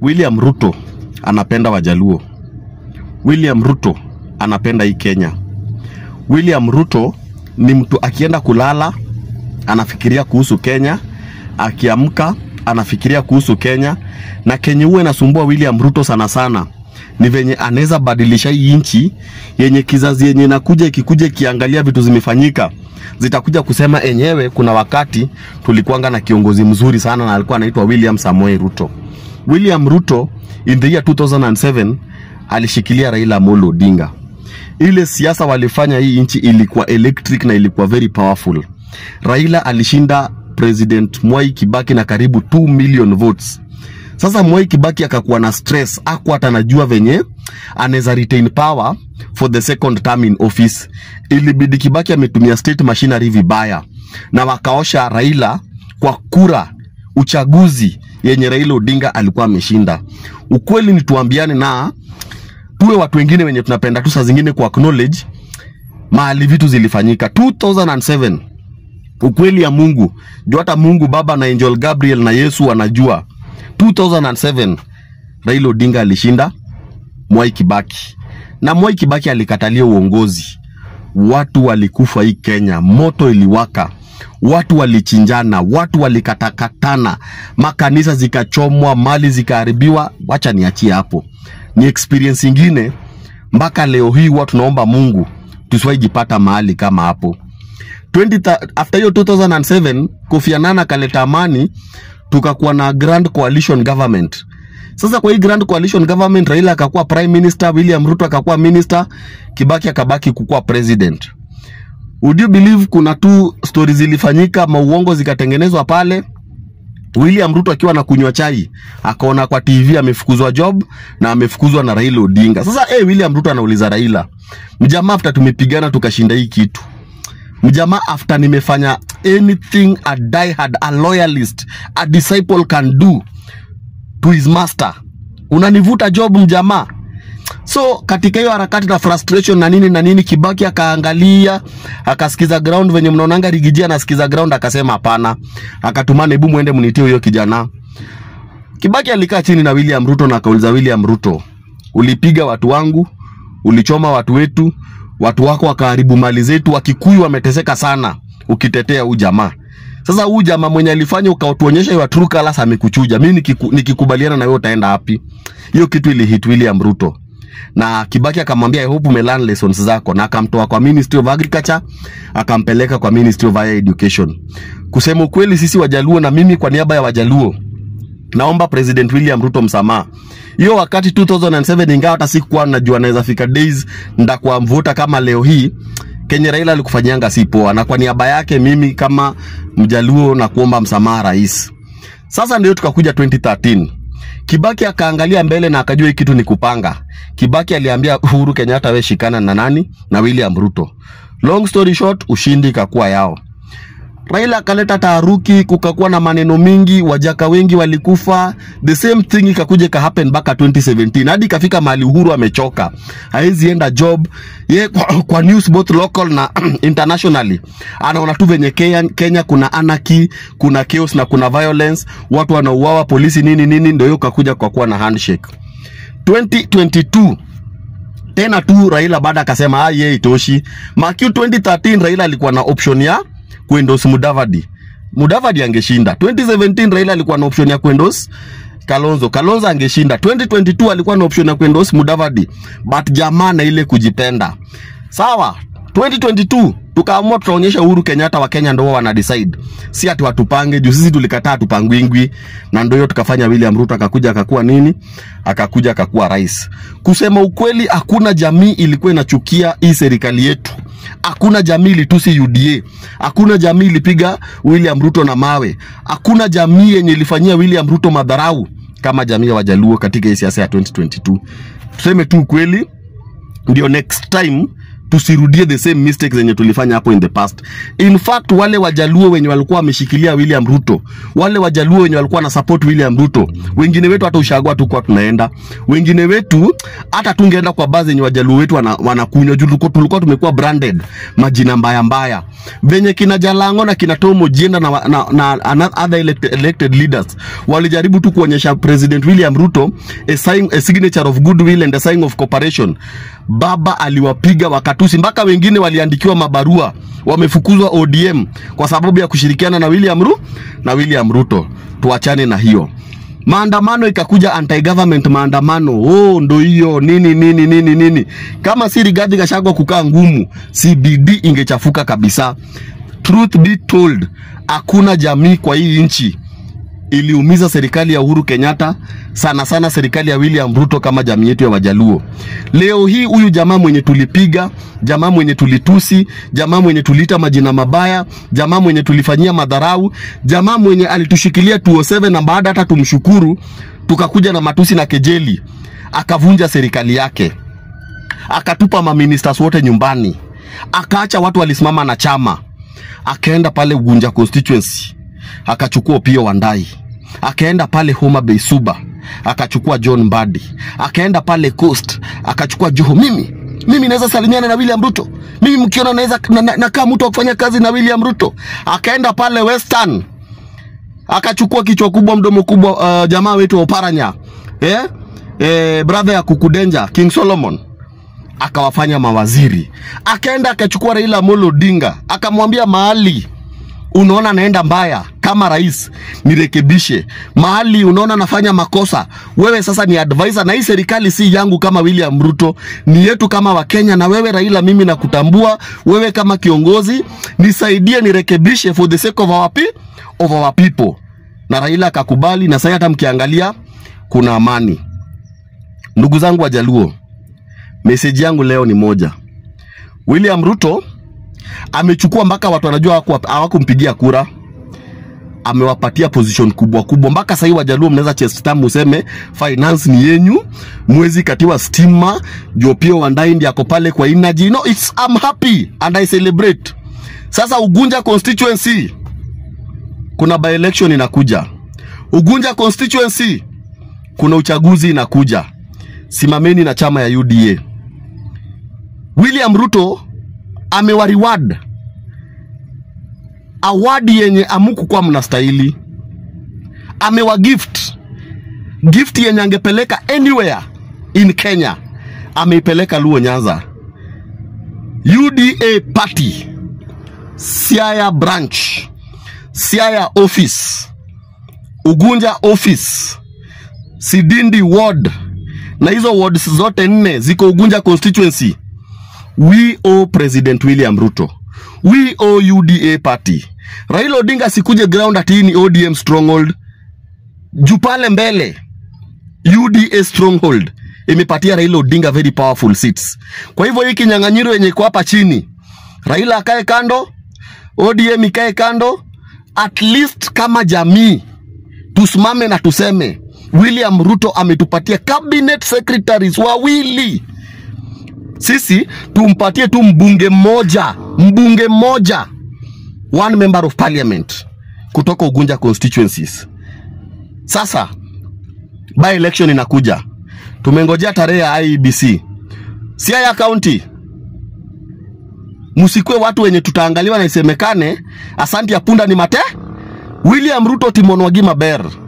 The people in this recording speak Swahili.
William Ruto anapenda Wajaluo. William Ruto anapenda hii Kenya. William Ruto ni mtu akienda kulala anafikiria kuhusu Kenya, akiamka anafikiria kuhusu Kenya, na kenye huwa inasumbua William Ruto sana sana ni venye anaweza badilisha hii nchi yenye kizazi yenye inakuja ikikuja ikiangalia vitu zimefanyika zitakuja kusema enyewe, kuna wakati tulikuanga na kiongozi mzuri sana na alikuwa anaitwa William Samoei Ruto. William Ruto in the year 2007 alishikilia Raila Amolo Odinga. Ile siasa walifanya hii nchi ilikuwa electric na ilikuwa very powerful. Raila alishinda President Mwai Kibaki na karibu 2 million votes. Sasa Mwai Kibaki akakuwa na stress, hakuwa hata anajua venye anaweza retain power for the second term in office. Ilibidi Kibaki ametumia state machinery vibaya, na wakaosha Raila kwa kura uchaguzi yenye Raila Odinga alikuwa ameshinda. Ukweli ni tuambiane na tuwe watu wengine wenye tunapenda tu saa zingine ku acknowledge mahali vitu zilifanyika 2007 ukweli ya Mungu juu hata Mungu Baba na Angel Gabriel na Yesu wanajua 2007 Raila Odinga alishinda Mwai Kibaki na Mwai Kibaki alikatalia uongozi. Watu walikufa hii Kenya, moto iliwaka, watu walichinjana, watu walikatakatana, makanisa zikachomwa, mali zikaharibiwa. Wacha niachie hapo, ni experience ingine. Mpaka leo hii huwa tunaomba Mungu tusiwahi jipata mahali kama hapo. 20, after hiyo 2007 Kofi Annan akaleta amani, tukakuwa na grand coalition government. Sasa kwa hii grand coalition government, Raila akakuwa prime minister, William Ruto akakuwa minister, Kibaki akabaki kukuwa president. Would you believe kuna tu stories zilifanyika, mauongo zikatengenezwa pale. William Ruto akiwa na kunywa chai akaona kwa TV amefukuzwa job na amefukuzwa na Raila Odinga. Sasa eh, William Ruto anauliza Raila, mjamaa, after tumepigana tukashinda hii kitu mjamaa after nimefanya anything a diehard, a loyalist, a disciple can do to his master, unanivuta job mjamaa. So katika hiyo harakati na frustration na nini na nini, Kibaki akaangalia akasikiza ground venye mnaonanga Rigiji anasikiza ground, akasema hapana, akatumana, hebu muende mnitie huyo kijana. Kibaki alikaa chini na William Ruto na akauliza William Ruto, ulipiga watu wangu, ulichoma watu wetu, watu wako wakaharibu mali zetu, Wakikuyu wameteseka sana ukitetea huu jamaa. Sasa huu jamaa mwenye alifanya ukatuonyesha your true colors amekuchuja. Mimi nikiku, nikikubaliana na wewe utaenda wapi? Hiyo kitu ilihit William Ruto. Na Kibaki akamwambia I hope umelearn lessons zako na akamtoa kwa Ministry of Agriculture akampeleka kwa Ministry of Higher Education. Kusema ukweli sisi Wajaluo na mimi kwa niaba ya Wajaluo naomba President William Ruto msamaha. Hiyo wakati 2007 ingawa hata sikuwa najua naweza fika days ndakuwa mvuta kama leo hii Kenya Raila alikufanyanga si poa, na kwa niaba yake mimi kama Mjaluo na kuomba msamaha rais. Sasa ndio tukakuja 2013 Kibaki akaangalia mbele na akajua hii kitu ni kupanga. Kibaki aliambia Uhuru Kenyatta, we shikana na nani? Na William Ruto. Long story short, ushindi ikakuwa yao. Raila akaleta taharuki, kukakuwa na maneno mingi, wajaka wengi walikufa. The same thing ikakuja ika happen mpaka 2017 hadi ikafika mahali Uhuru amechoka, hawezi enda job ye kwa, kwa news both local na internationally, anaona tu venye Kenya, Kenya kuna anarchy, kuna chaos na kuna violence, watu wanauawa, polisi nini nini, ndio hiyo kakuja kwa kuwa na handshake 2022 tena tu Raila baada akasema ah, yeye itoshi. Makiu 2013 Raila alikuwa na option ya kuendorse Mudavadi. Mudavadi angeshinda. 2017 Raila alikuwa na option ya kuendorse Kalonzo. Kalonzo angeshinda. 2022 alikuwa na option ya kuendorse Mudavadi. But jamaa na ile kujipenda. Sawa. 2022 tukaamua tutaonyesha Uhuru Kenyatta wa Kenya ndio wana decide, si ati watupange juu sisi tulikataa tupangwingwi, na ndio hiyo tukafanya. William Ruto akakuja akakuwa nini, akakuja akakuwa rais. Kusema ukweli, hakuna jamii ilikuwa inachukia hii serikali yetu, hakuna jamii ilitusi UDA, hakuna jamii ilipiga William Ruto na mawe, hakuna jamii yenye ilifanyia William Ruto madharau kama jamii ya Wajaluo katika hii siasa ya 2022. Tuseme tu ukweli, ndio next time tusirudie the same mistakes zenye tulifanya hapo in the past. In fact, wale wajaluo wenye walikuwa wameshikilia William Ruto, wale wajaluo wenye walikuwa na support William Ruto, wengine wetu hata ushagwa tu kwa tunaenda, wengine wetu hata tungeenda kwa baadhi yenye wajaluo wetu wana, wanakunywa juu tulikuwa tulikuwa tumekuwa branded majina mbaya mbaya, venye kina Jalango na kina Tom Ojienda na, wa- na, na, na other elected, elected leaders walijaribu tu kuonyesha President William Ruto a, sign, a signature of goodwill and a sign of cooperation. Baba aliwapiga wakatusi, mpaka wengine waliandikiwa mabarua, wamefukuzwa ODM kwa sababu ya kushirikiana na William Ru na William Ruto. Tuachane na hiyo maandamano ikakuja anti government maandamano oh ndo hiyo nini nini nini nini kama si Rigathi Gachagua kukaa ngumu CBD ingechafuka kabisa truth be told hakuna jamii kwa hii nchi iliumiza serikali ya Uhuru Kenyatta sana sana serikali ya William Ruto kama jamii yetu ya Wajaluo. Leo hii huyu jamaa mwenye tulipiga, jamaa mwenye tulitusi, jamaa mwenye tuliita majina mabaya, jamaa mwenye tulifanyia madharau, jamaa mwenye alitushikilia 207 na baada hata tumshukuru, tukakuja na matusi na kejeli, akavunja serikali yake, akatupa maministers wote nyumbani, akaacha watu walisimama na chama, akaenda pale Ugunja constituency akachukua Opiyo Wandayi, akaenda pale Homa Bay Suba akachukua John Mbadi, akaenda pale Coast akachukua Joho. Mimi mimi naweza salimiana na William Ruto, mimi mkiona naweza nakaa na, na nakaa mtu wa kufanya kazi na William Ruto. Akaenda pale Western akachukua kichwa kubwa mdomo kubwa, uh, jamaa wetu wa Oparanya eh? Eh, brother ya Kukudenja King Solomon akawafanya mawaziri. Akaenda akachukua Raila Amolo Odinga akamwambia mahali unaona naenda mbaya kama rais nirekebishe. Mahali unaona nafanya makosa, wewe sasa ni advisor, na hii serikali si yangu kama William Ruto, ni yetu kama Wakenya. Na wewe Raila, mimi nakutambua wewe kama kiongozi, nisaidie nirekebishe for the sake of our, pe of our people. Na Raila akakubali, na sasa hata mkiangalia kuna amani. Ndugu zangu Wajaluo, meseji yangu leo ni moja. William Ruto amechukua mpaka watu wanajua hawaku- hawakumpigia kura, amewapatia position kubwa kubwa. Mpaka sahii Wajaluo mnaweza chest thumb useme finance ni yenyu, mwezi katiwa stima, juu pia Wandayi ndiye ako pale kwa energy. No, it's, I'm happy and I celebrate. Sasa Ugunja constituency kuna by election inakuja. Ugunja constituency kuna uchaguzi inakuja. Simameni na chama ya UDA. William Ruto amewariward awadi yenye amukukuwa mnastahili, amewa gift gift yenye angepeleka anywhere in Kenya, ameipeleka Luo Nyanza. UDA party Siaya branch, Siaya office, Ugunja office, Sidindi ward, na hizo wards zote nne ziko Ugunja constituency we owe President William Ruto, we owe UDA party. Raila Odinga sikuje ground ati hii ni ODM stronghold. Juu pale mbele UDA stronghold imepatia Raila Odinga very powerful seats. Kwa hivyo hii kinyang'anyiro yenye iko hapa chini, Raila akae kando, ODM ikae kando, at least kama jamii tusimame na tuseme William Ruto ametupatia cabinet secretaries wawili sisi tumpatie tu mbunge mmoja, mbunge mmoja, one member of parliament kutoka Ugunja constituencies. Sasa by election inakuja, tumengojea tarehe ya IEBC. Siaya County, msikue watu wenye tutaangaliwa na isemekane asanti ya punda ni mate. William Ruto Timon Wagi Maber